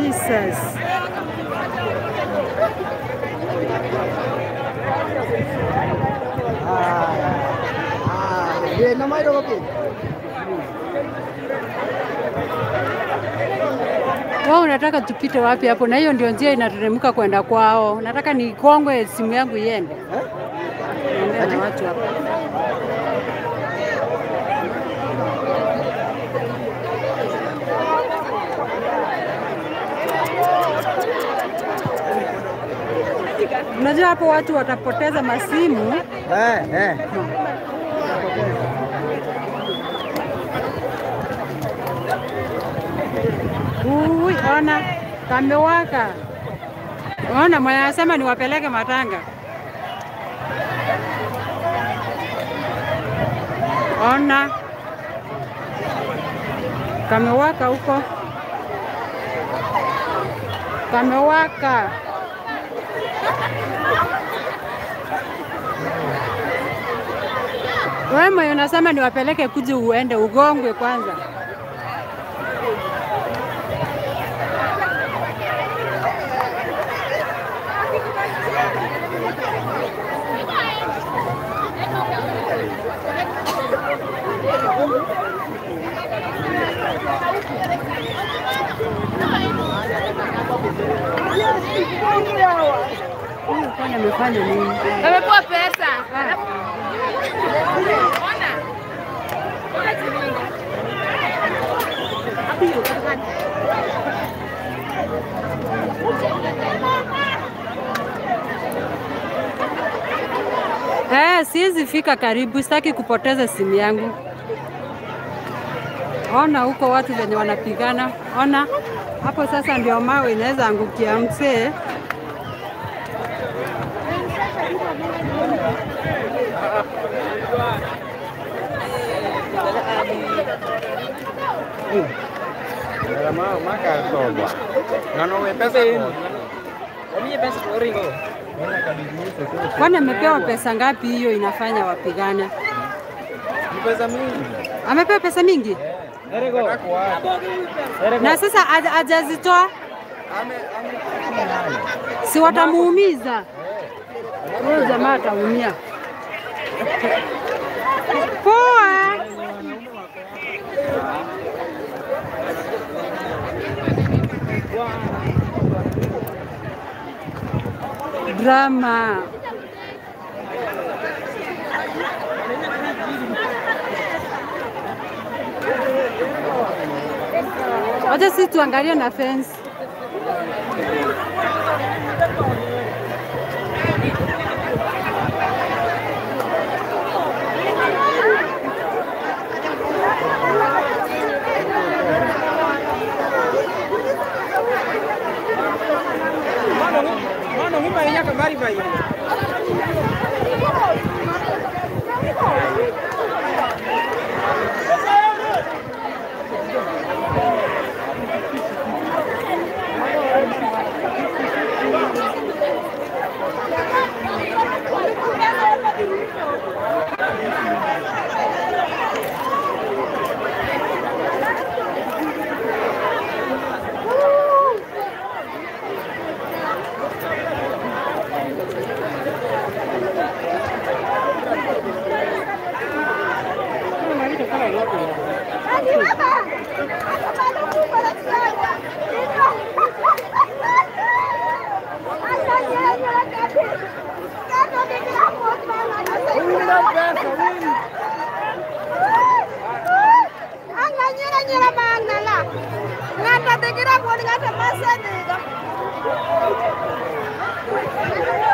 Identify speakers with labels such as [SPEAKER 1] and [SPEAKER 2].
[SPEAKER 1] Jesus.
[SPEAKER 2] Vietnam ai đâu kì.
[SPEAKER 1] Wao unataka tupite wapi hapo? Na hiyo ndio njia inateremka kwenda kwao. Nataka nikongwe simu yangu iende. Niongee na watu hapa. Unajua hapo watu watapoteza masimu.
[SPEAKER 2] Eh, eh.
[SPEAKER 1] Ui, ona kamewaka. Ona mwenye anasema niwapeleke matanga. Ona kamewaka huko, kamewaka. Wewe mwenye unasema niwapeleke kuji uende ugongwe kwanza. Huyu kwani amefanya nini?
[SPEAKER 3] Amepewa pesa.
[SPEAKER 1] Eh, siwezi fika karibu, sitaki kupoteza simu yangu. Ona huko watu venye wanapigana, ona hapo sasa ndio mawe inaweza angukia msee.
[SPEAKER 2] Mau makan coba. Ngano pesa ini.
[SPEAKER 1] Kwani amepewa pesa ngapi? Hiyo inafanya wapigane.
[SPEAKER 2] Pesa mingi.
[SPEAKER 1] Amepewa pesa mingi na sasa haj- hajazitoa,
[SPEAKER 2] Ame ame
[SPEAKER 1] si watamuumiza huyo jamaa, ataumia. Poa. Drama. Wacha sisi tuangalie na fence.
[SPEAKER 2] Mana ngumpa inya kembali bayi.
[SPEAKER 3] Anganyira nyira mangala. Ngata tegira buat ngata masa nih.